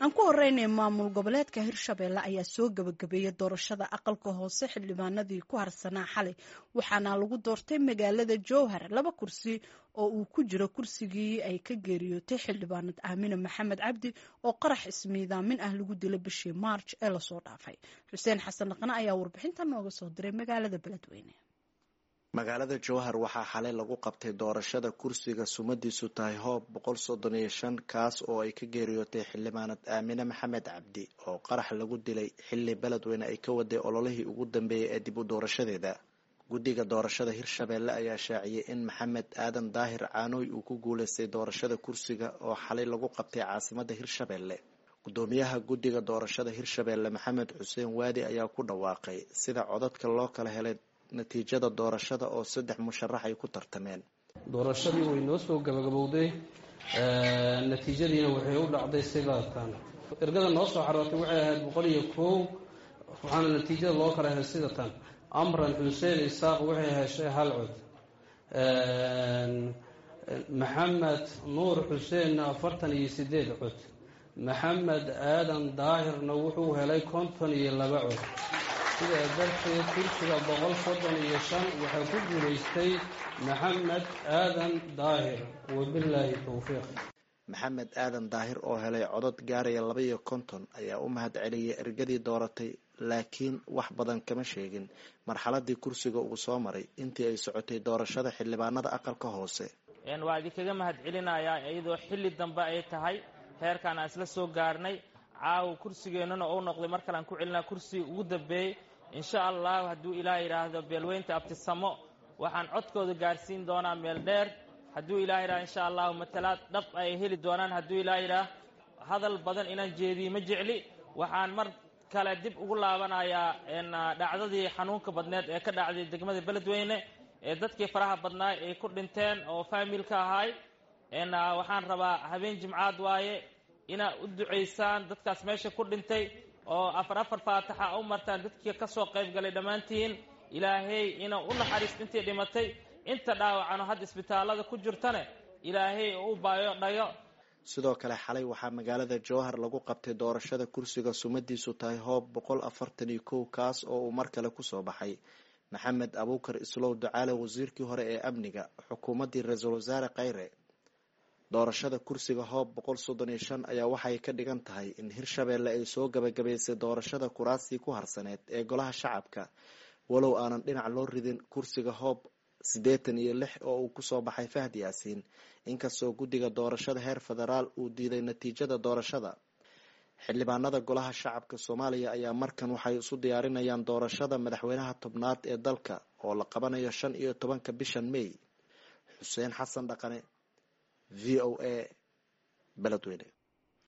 aan ku horeynay maamul goboleedka hirshabeelle ayaa soo gabagabeeyay doorashada aqalka hoose xildhibaanadii ku harsanaa xalay waxaana lagu doortay magaalada jowhar laba kursi oo uu ku jiro kursigii ay ka geeriyootay xildhibaanad aamine maxamed cabdi oo qarax ismiidaamin ah lagu dilay bishii maarj ee lasoo dhaafay xuseen xasan dhaqne ayaa warbixinta nooga soo diray magaalada beledweyne magaalada jowhar waxaa xalay lagu qabtay doorashada kursiga sumadiisu tahay hoob boqol soddon iyo shan kaas oo ay ka geeriyootay xildhibaanad aamine maxamed cabdi oo qarax lagu dilay xilli beledweyne ay ka waday ololihii ugu dambeeyay ee dib u doorashadeeda guddiga doorashada hirshabeelle ayaa shaaciyey in maxamed aadan daahir caanooy uu ku guuleystay doorashada kursiga oo xalay lagu qabtay caasimada hirshabeelle gudoomiyaha guddiga doorashada hirshabeelle maxamed xuseen waadi ayaa ku dhawaaqay sida codadka loo kala helay natiijada doorashada oo saddex musharax ay ku tartameen doorashadii way noo soo gabagabowday natiijadiina waxay u dhacday sidaatan ergada noo soo xarootay waxay ahayd boqol iyo kow waxaana natiijada loo kala helay sidatan amran xuseen isaaq waxay heshay hal cod maxamed nuur xuseenna afartan iyo sideed cod maxamed aadan daahirna wuxuu helay konton iyo laba cod sidaa darteed kursiga boqol soddon iyo shan waxaa ku guulaystay maxamed aadan daahir wabilaahi towfiiq maxamed aadan daahir oo helay codod gaaraya laba iyo konton ayaa u mahad celiyay ergadii dooratay laakiin wax badan kama sheegin marxaladii kursiga uu soo maray intii ay socotay doorashada xildhibaanada aqalka hoose waa idinkaga mahad celinayaa iyadoo xilli dambe ay tahay heerkaan aan isla soo gaarnay caawa kursigeennana ou noqday mar kale aan ku celinaa kursigii ugu dambeeyey insha allahu hadduu ilaah yidhaahdo beelweynta abtisamo waxaan codkooda gaarsiin doonaa meel dheer hadduu ilaah yidhahdo insha allahu matalaad dhab ay heli doonaan hadduu ilaah yidhaah hadal badan inaan jeediye ma jecli waxaan mar kale dib ugu laabanayaa dhacdadii xanuunka badneed ee ka dhacday degmada beledweyne ee dadkii faraha badnaa ay ku dhinteen oo faamilka ahaay waxaan rabaa habeen jimcaad waaye inaad u ducaysaan dadkaas meesha ku dhintay oo afar afar faataxa u martaan dadkii ka soo qayb galay dhammaantiin ilaahay inuu u naxariist intii dhimatay inta dhaawacano hadda isbitaallada ku jirtane ilaahay u baayo dhayo sidoo kale xalay waxaa magaalada jowhar lagu qabtay doorashada kursiga sumadiisu tahay hoob boqol afartan iyo kow kaas oo uu mar kale kusoo baxay maxamed abuukar islow ducaale wasiirkii hore ee amniga xukuumaddii ra-iisul wasaare khayre doorashada kursiga hoob boqol soddon iyo shan ayaa waxay ka dhigan tahay in hirshabeelle ay soo gabagabaysay doorashada kuraastii ku harsaneed ee golaha shacabka walow aanan dhinac loo ridin kursiga hoob siddeetan iyo lix oo uu kusoo baxay fahd yaasiin inkastoo guddiga doorashada heer federaal uu diiday natiijada doorashada xildhibaanada golaha shacabka soomaaliya ayaa markan waxay isu diyaarinayaan doorashada madaxweynaha tobnaad ee dalka oo la qabanayo shan iyo tobanka bishan may xuseen xasan dhaqane v o a beledweyne